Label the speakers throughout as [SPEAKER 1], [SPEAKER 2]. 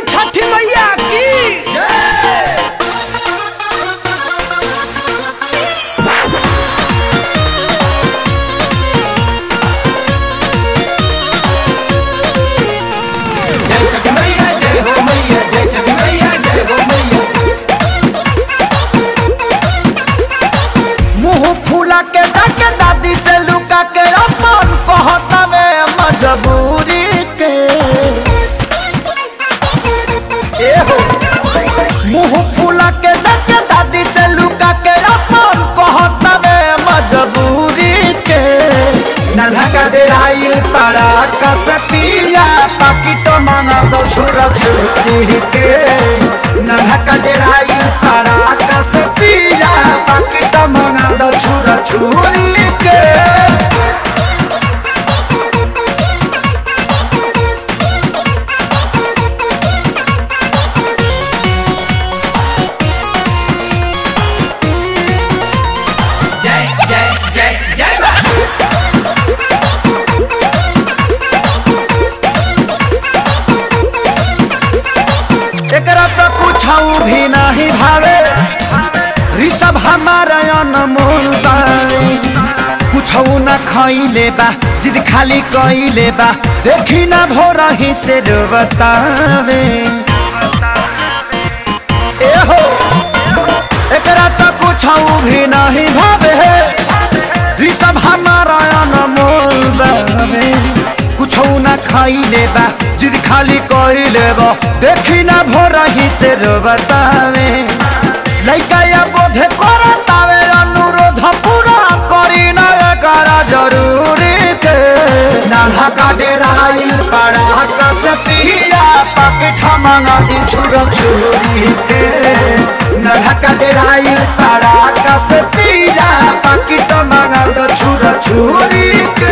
[SPEAKER 1] छठी मैया की
[SPEAKER 2] जय छठी मैया जय हो मैया जय छठी मैया जय हो मैया
[SPEAKER 3] मुंह फूला के डाके दादी से लुका के अपन कहता में मजबूरी के ए हो मुंह फूला के डाके दादी से लुका के अपन कहता में मजबूरी के नन्हा का डेराई पारा का सपिया पाकिट मांगा दो छोरा छोरी के नन्हा का डेराई पारा का सपिया पाकिट मांगा दो छोरा छोरी के
[SPEAKER 2] जय जय जय जय मां
[SPEAKER 3] एकरा तो कुछ भी नहीं भावे ऋषभ हमारा अनमोल बावे कुछ न खैले बा जिद खाली कैले बा देखी ना भोर ही से बतावे ए हो एकरा तो कुछ भी नहीं भावे ऋषभ हमारा अनमोल बावे कुछ न खैले बा जिद खाली कैले बा देखी ना भोर ही से बतावे लइका या बोधे करतावे अनुरोध पूरा करी ना करा जरूरी के नाला का डेराई पड़ा का से पिया पकेट मांगा दी छुरा छुरी के नाला का डेराई पड़ा का से पिया पकेट मांगा दी छुरा छुरी के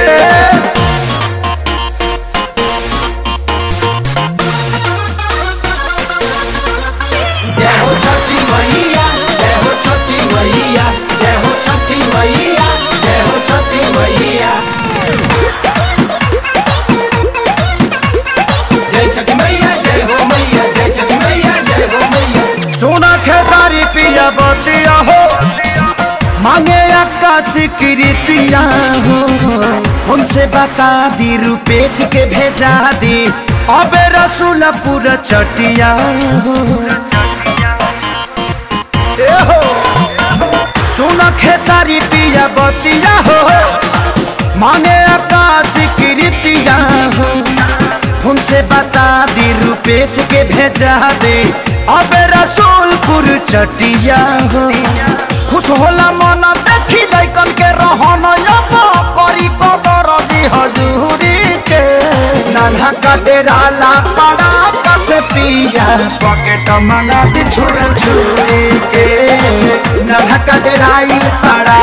[SPEAKER 2] जय हो छठी मैया जय हो छठी मैया जय हो छठी मैया जय हो छठी मैया जय छठी मैया जय हो मैया जय छठी मैया जय हो मैया
[SPEAKER 3] सोना खेसारी पिया बतिया हो मांगे आकाश कृतिया हो हमसे बता दी रुपेश के भेजा दी अबे रसूलपुर चटिया हो ए हो सोना खेसारी पिया बतिया हो मांगे आकाश कृतिया हो तुमसे बता दी रुपेश के भेजा दे अब रसूलपुर चटिया हो खुश होला मन देखी लैकन के रहन अब करी कबर दी हजूरी के नाना का डेरा ला पड़ा कस पिया पॉकेट मंगा दी छुर छुरी के नाना का डेराई पड़ा